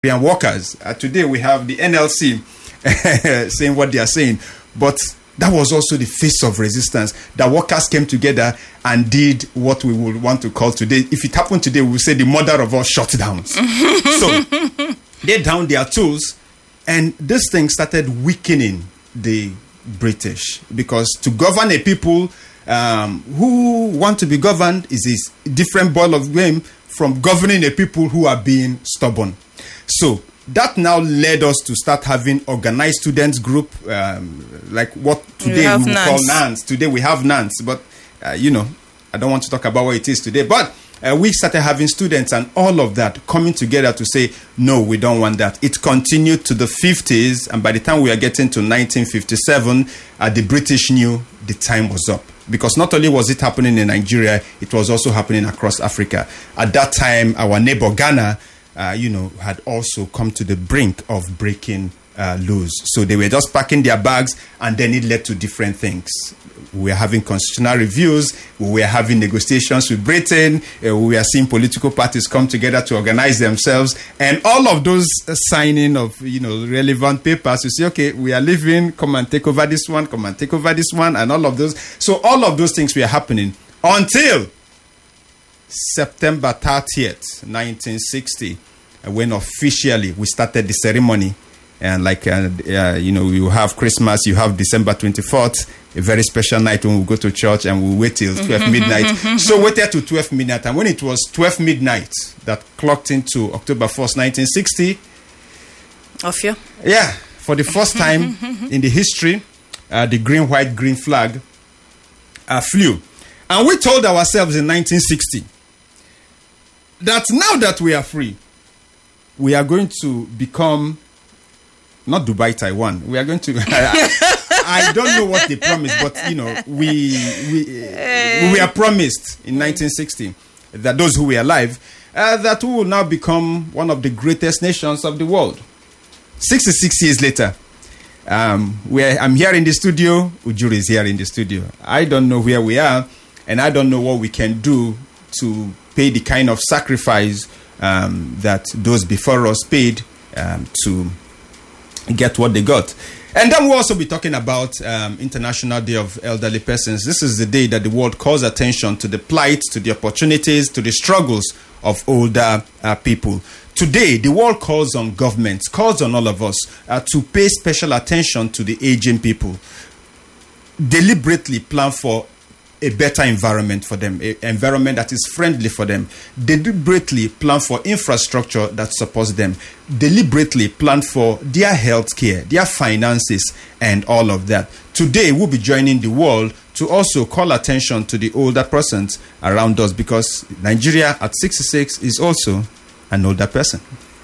Nigerian workers. Uh, today we have the NLC saying what they are saying, but that was also the face of resistance. The workers came together and did what we would want to call today. If it happened today, we would say the mother of all shutdowns. so they downed their tools, and this thing started weakening the British because to govern a people um, who want to be governed is a different ball of game from governing a people who are being stubborn. So that now led us to start having organized students group, um, like what today have we would call NANS. NANS. Today we have NANS, but uh, you know, I don't want to talk about what it is today. But uh, we started having students and all of that coming together to say, no, we don't want that. It continued to the 50s, and by the time we are getting to 1957, uh, the British knew the time was up. Because not only was it happening in Nigeria, it was also happening across Africa. At that time, our neighbor Ghana, uh, you know, had also come to the brink of breaking uh, loose. So they were just packing their bags, and then it led to different things. We were having constitutional reviews. We were having negotiations with Britain. uh, we were seeing political parties come together to organize themselves, and all of those uh, signing of you know relevant papers. You say, okay, we are leaving. Come and take over this one. Come and take over this one, and all of those. So all of those things were happening until September 30th, 1960, uh, when officially we started the ceremony. And like, uh, uh, you know, you have Christmas, you have December 24th, a very special night when we go to church and we wait till 12 midnight. so waited to 12 midnight. And when it was 12 midnight that clocked into October 1st, 1960, Ofio. yeah, for the first time in the history, uh, the green, white, green flag uh, flew. And we told ourselves in 1960 that now that we are free, we are going to become not Dubai, Taiwan. We are going to. I, I don't know what they promised, but you know, we we we are promised in 1960 that those who were alive uh, that we will now become one of the greatest nations of the world. 66 years later, um, where I'm here in the studio, Ujuru is here in the studio. I don't know where we are, and I don't know what we can do to pay the kind of sacrifice um, that those before us paid um, to get what they got. And then we'll also be talking about um, International Day of Elderly Persons. This is the day that the world calls attention to the plight, to the opportunities, to the struggles of older uh, people. Today, the world calls on governments, calls on all of us uh, to pay special attention to the aging people deliberately plan for a better environment for them, an environment that is friendly for them, deliberately plan for infrastructure that supports them, deliberately plan for their health care, their finances, and all of that. Today, we'll be joining the world to also call attention to the older persons around us because Nigeria at 66 is also an older person.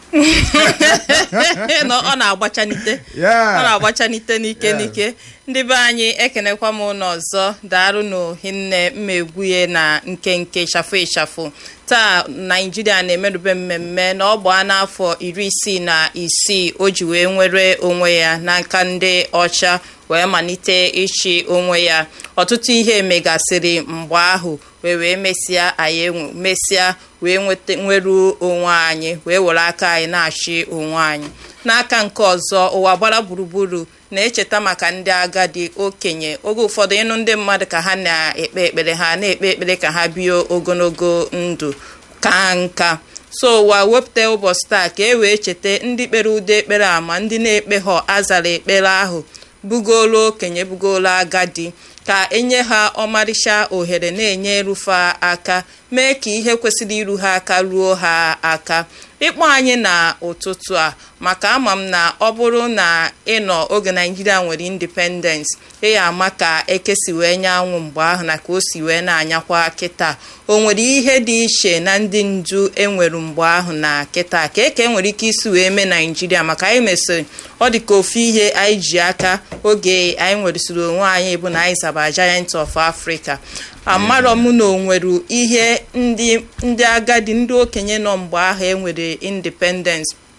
Nọ, ọ na-agbachanite Yeah. ọ na-agbachanite n'ike Yeah. n'ike ndị be anyị ekenekwa m ụlọ ọzọ daarụ n'ohinne mmegwuye na nkenke ịchafụ ịchafụ taa naijiria na-emerube mmemme na ọ gbaa n'afọ iri isii na isii o ji wee nwere onwe ya n'aka ndị ọcha wee malite ịchị onwe ya ọtụtụ ihe megasịrị mgbe ahụ wee wee mesịa anyị enwe mesịa wee nweta nweruo onwe anyị wee were aka anyị na-achị onwe anyị n'aka nke ọzọ ụwa gbara gburugburu na-echeta maka ndị agadi okenye oge ụfọdụ ịnụ ndị mmadụ ka ha na-ekpe ekpere ha na-ekpe ekpere ka ha bie ogologo ndụ ka nka so ụwa wepụta ụbọchị taa ka e wee cheta ndị kpere ụdị ekpere a ma ndị na-ekpe ha azara ekpere ahụ bugolo okenye bugolo agadi ka enye ha ọmarịcha ohere na-enye erufe aka mee ka ihe kwesịrị iru ha aka ruo ha aka ịkpọ anyị na ụtụtụ a maka ama m na ọ bụrụ na ịnọ oge naijiria nwere independence ịya ama ka eke si wee nye anwụ mgbe ahụ na ka o si wee na-anyakwa kịta o nwere ihe dị iche na ndị ndu enwere mgbe ahụ na kịta ka eke nwere ike isi wee mee naijiria maka anyị mesịrị ọ dị ka ofu ihe anyị ji aka oge anyị nweresịrị onwe anyị bụ na anyị zaba giant of africa amarọ m na o nwere ihe ndị ndị agadi ndị okenye nọ mgbe ahụ enwere independence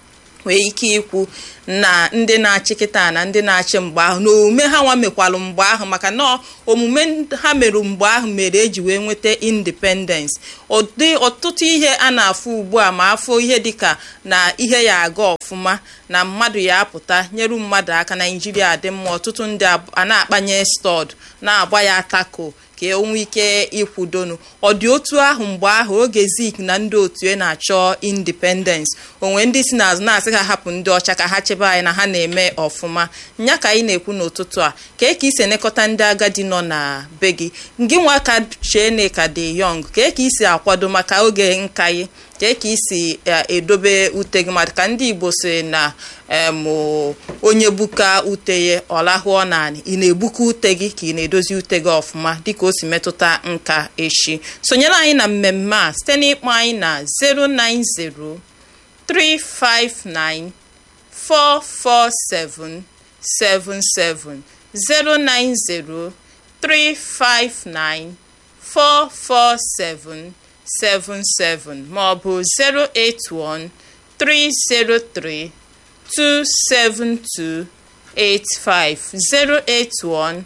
nwee ike ikwu na ndị na-achị kịta na ndị na-achị mgbe ahụ na omume ha nwa mekwalụ mgbe ahụ maka na omume ha mere mgbe ahụ mere eji wee nweta independence ụdị ọtụtụ ihe a na-afụ ugbu a ma afọ ihe dịka na ihe ya aga ọfụma na mmadụ ya apụta nyeru mmadụ aka naijiria dị mma ọtụtụ ndị a na-akpanye stọd na-agba ya tako ka e nwee ike ịkwudonu ọ dị otu ahụ mgbe ahụ oge zik na ndị otu e na-achọ independence onwe ndị si n'azụ na-asị ha hapụ ndị ọcha ka ha chebe anyị na ha na-eme ọfụma nya ka anyị na-ekwu n'ụtụtụ a kee ka isi elekọta ndị agadi nọ na be gị gị nwa ka chene ka dị yọng kee ka isi akwado maka oge nka gị kee ka isi edobe ute gị maka ndị igbo si na onye buka ute ya ọ lahụọ naanị ị na-ebuka ute gị ka ị na-edozi ute gị ọfụma dịka o si metụta nka echi sonyere anyị na mmemme a site n'ịkpọ anyị na 090 359 447 77 090 359 447 77 ma ọ bụ 081 303 27285 081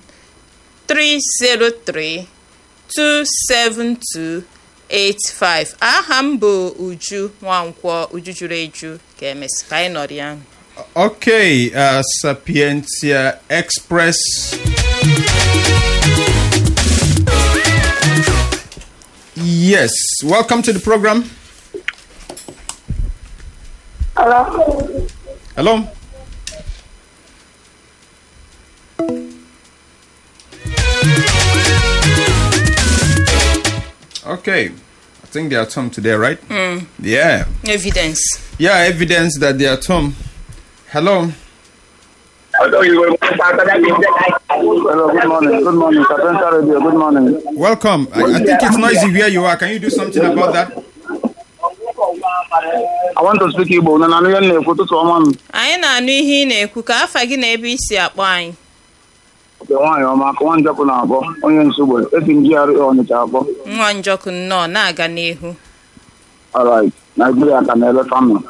303 27285 aha m bụ Uju Nwankwọ Uju juru eju ka emesị ka anyị nọrọ ya Okay, uh, Sapientia Express. Yes, welcome to the program. Hello. Hello. Okay, I think they are at home today, right? Yeah, evidence yeah, evidence that they are at home. Hello. Hello, good morning. Good morning. Sapienza Radio, good morning. Welcome. I, I think it's noisy where you are. Can you do something about that? I want to speak Igbo. Na nanụ ya na-ekwu ụtụtụ ọma m. anyị na-anụ ihe ị na-ekwu ka afa gị na ebe isi akpọ anyị Oke nwaanyị ọma ka nwa njọkụ na-akpọ onye nsogbu esi m GRA Ọnịcha akpọ. nwa njọkụ nnọọ na-aga n'ihu Alright, Nigeria ka na-eleta nọ.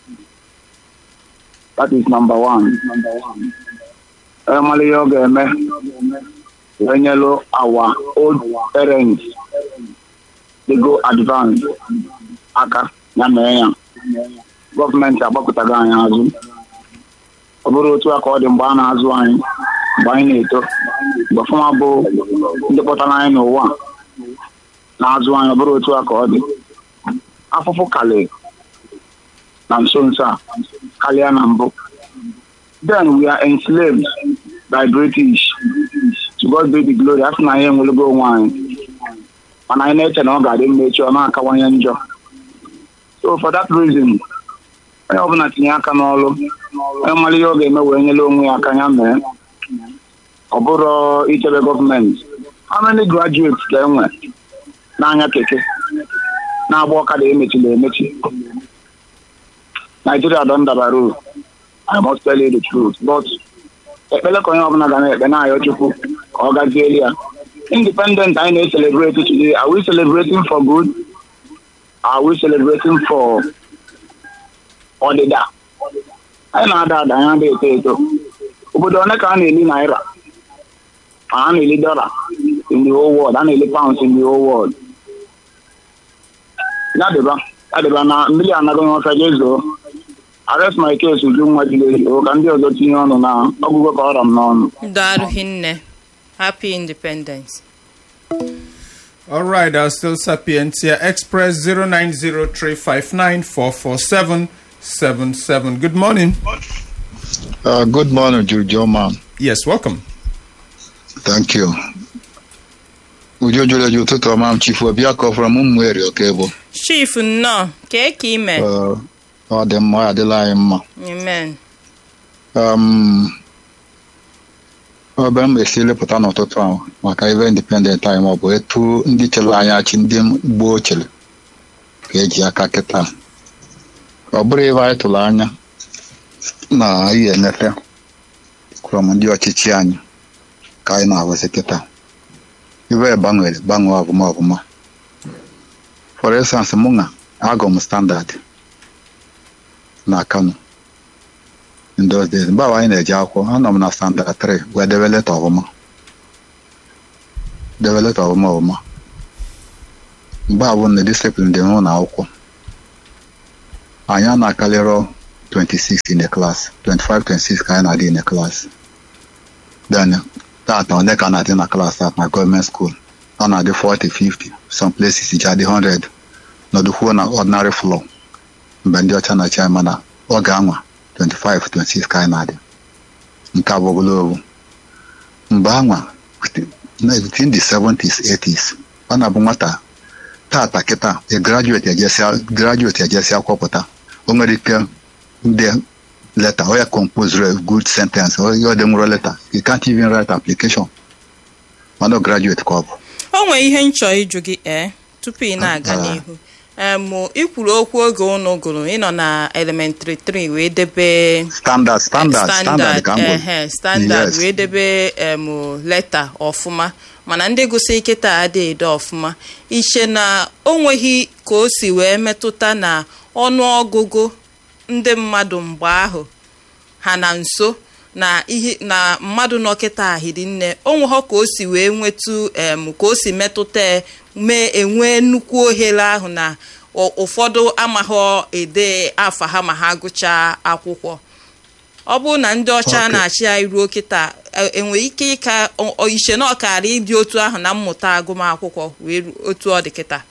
That is number one. Emala ihe ọ ga-eme wee nyelu our old parents they go advance aka ya mee ya gọọmenti agbakọtago anyị azụ ọ bụrụ otu a ka ọ dị mgbe a na-azụ anyị mgbe anyị na-eto mgbe fụma bụ ndị kpọtara anyị n'ụwa a na-azụ anyị ọ bụrụ otu a ka ọ dị afụfụ kalị na nso nso a karịa na mbụ then we are enslaved by British to God be the glory asị na anyị enwelego onwe anyị mana anyị na-eche na ọ ga-adị mma echi ọ na-akawanye njọ so for that reason onye ọbụla tinye aka n'ọrụ onye mara ihe ọ ga-eme wee nyere onwe ya aka ya mee ọ bụrụ ichebe gọọmenti how many graduates ka enwe n'anya keke na-agba ọkada emechila emechi Nigeria don dabara I must tell you the truth but ekpele ka onye ọbụla ga na-ekpe na-ayọ Chukwu ka ọ gazieli ya independent anyị na-ecelebrate today are we celebrating for good are we celebrating for ọdịda anyị na-ada ada anyị ada eto eto obodo one ka a na-eli naira a na-eli dọla in the whole world a na-eli pounds in the whole world ya dịba ya dịba na mmiri anaghị ọfịa jezuo arrest my case uju nwa jiri o ka ndị ọzọ tinye ọnụ na ọgụgụ ka ọra m n'ọnụ daalụ hinne happy independence All right, uh, still Sapientia Express 0903594477. Good morning. Uh, good morning, Jojo man. Yes, welcome. Thank you. Ujo jụrụ eju ụtụtụ ọma m chifu ọbịa ka ọ fọrọ m mmeri oke bụ chief nnọọ kee ka ime Uh, ọ dị mma ọ adịla anyị mma amen um, ọbịa m esi lepụta n'ụtụtụ ahụ maka ibe independent anyị maọbụ etu ndị chere anyị achị ndị gboo chere ka eji aka kịta ọ bụrụ ebe anyị tụrụ anya na anyị enyefe kwụrọm ndị ọchịchị anyị ka anyị na-ahụzi kịta ibe gbanwere gbanwee ọbụma ọbụma for instance mụ na agụ m standard na kano in those days mgbe ahụ anyị na-eje akwụkwọ anọ m na standard 3 wee debe leta ọfụma debe leta ọfụma ọfụma mgbe abụ na disiplin dị n'ụlọ akwụkwọ anyị a na-akarịrọ 26 in the class 25 26 ka anyị na-adị in the class then tata ole ka na-adị na class at na gọọmenti school ọ na-adị 40 50 some places ji adị 100 nọdụkwuo na ordinary floor mgbe ndị ọcha na-achị anyị mana ọ ga-anwa 25 26 ka anyị na-adị nke abụ ogologo mgbe anwa within the 70s 80s ọ na-abụ nwata tata kịta a graduate ejesịa graduate ejesịa kwọpụta o nwere ike ndị leta or compose a good sentence or your demuro letter you can't even write application mana graduate ka ọ bụ o nwee ihe nchọ ịjụ gị ee tupu ị na-aga Ah. n'ihu em ikwuru okwu oge unu gụrụ ịnọ na elementary 3 wee debe standard standard standard ka m gwụrụ. ehe standard Yes. wee debe em leta ọfụma mana ndị gụsị kịta adịghị ede ọfụma iche na o nweghị ka o si wee metụta na ọnụọgụgụ ndị mmadụ mgbe ahụ ha na nso na ihe na mmadụ nọ kịta ahịrị nne o nweghọ ka o si wee nwetu em ka o si metụta e, mee enwee nnukwu ohere ahụ na ụ- ụfọdụ amaghọ ede afa ha ma ha gụchaa akwụkwọ ọ bụrụ na ndị ọcha Okay. na-achị anyị ruo kịta e- enwere ike ịka ọ- ọ- iche na ọkara ịdị otu ahụ na mmụta agụmakwụkwọ wee ru- otu ọ dị kịta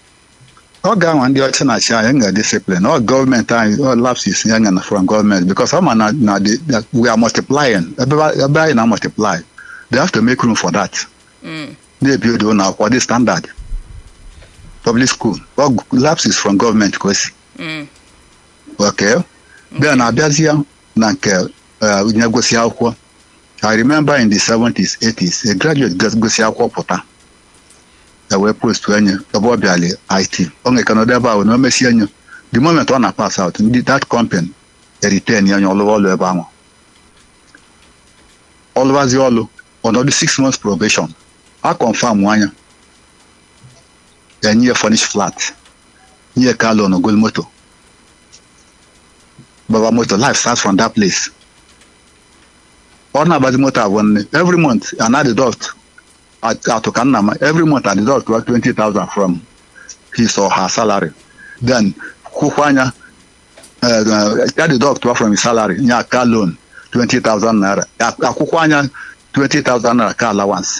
ọ ga-anwa ndị ọcha na-achị anyị nga discipline ọ gọọmenti anyị ọ lapses ya nga na from gọọmenti because ọ ma na na the- that we are multiplying ebe ebe anyị na multiply they have to make room for that na-ebi odo ụlọ akwụkwọ dị standard public school ọ lapses from gọọmenti ka o si Mm. okay bịa na abịazie na nke uh, nye gosi akwụkwọ i remember in the 70s 80s a graduate gos- gosi akwụkwọ pụta e wee post enye ebe ọ bịala it ọ nwere kanọdụ ebe ahụ na o mesie enye the moment ọ na pass out ndị that company eritain ya onye ọlụwa ọlụ ebe ahụ ọlụwazi ọlụ ọnọdụ six months probation a confam anya enye ya furnish flat nye ka loan ogol moto baba moto life starts from that place ọ na-agbazi moto abụọ nne every month an deduct atụ ka nna ma every month a deduct wa 20,000 from his or her salary then kwụkwa anya ya deduct wa from his salary nye aka loan 20,000 naira akwụkwọ anya 20,000 naira ka allowance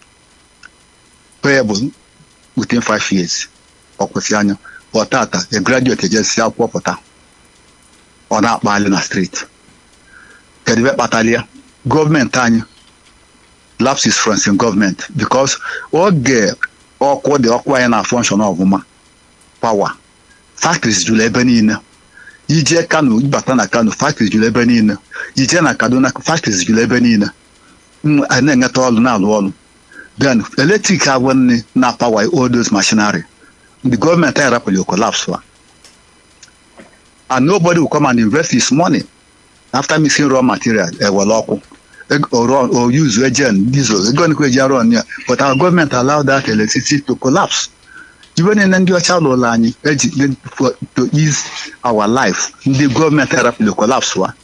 payable within 5 years ọ kwụsị anya ọ tata a graduate ejesi akwụkwọ pụta ọ na-akpali na street kedu ebe kpatara ya gọọmenti anyị lapses from some gọọmenti because oge ọkụ dị ọkụ anyị na function ọfụma pawa factories juru ebe niile ije kano bata na kano factories juru ebe niile ije na kaduna factories juru ebe niile Mm, a na-enweta ọrụ na-alụ ọrụ then eletrik agwụ nne na pawa all those machinery the gọọmenti anyị rapụrụ collapse wa and nobody will come and invest his money after mixing raw material ewere ọkụ Eg- or run- or use agent diesel ego nkwa eji arụ ọnụ ya but our government allowed that electricity to collapse ibe niile ndị ọcha lụrụ anyị eji for- to ease our life ndị gọọmenti arapụrụ collapse wa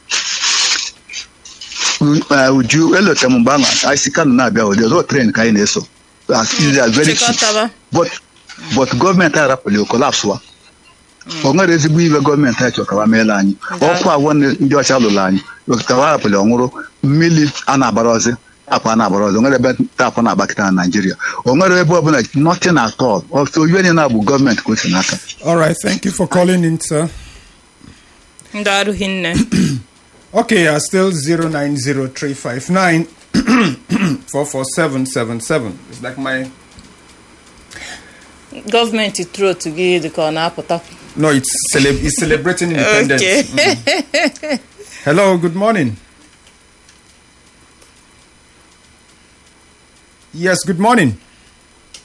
U- uh, uju elote m mgbe ahụ anyị si kano na-abịa ụdị ọzọ tren ka anyị na-eso As easy as very cheap. chịkọtaba but but gọọmenti arapụrụ collapse wa o nwere ezigbo ibe gọọmenti anyị chọrọ ka wa meela anyị ọkụ agwọ ndị ndị ọcha lụrụ anyị kawa hapụrụ ọnwụrụ mmiri a na-agbara ọzị tapụ a na-agbara ọzọ o nwere ebe tapụ na-agbakịta na naijiria o nwere ebe ọbụla nothing at all ọtụ ibe niile bụ gọọmenti ka o si n'aka All right, thank you for calling in, sir. ndị arụghị nne Okay, uh, still 090359 44777. It's like my. gọọmenti trot gị dị ka ọ na-apụta No, it's, cele- it's celebrating independence. Okay. Mm. Hello, good morning. Yes, good morning.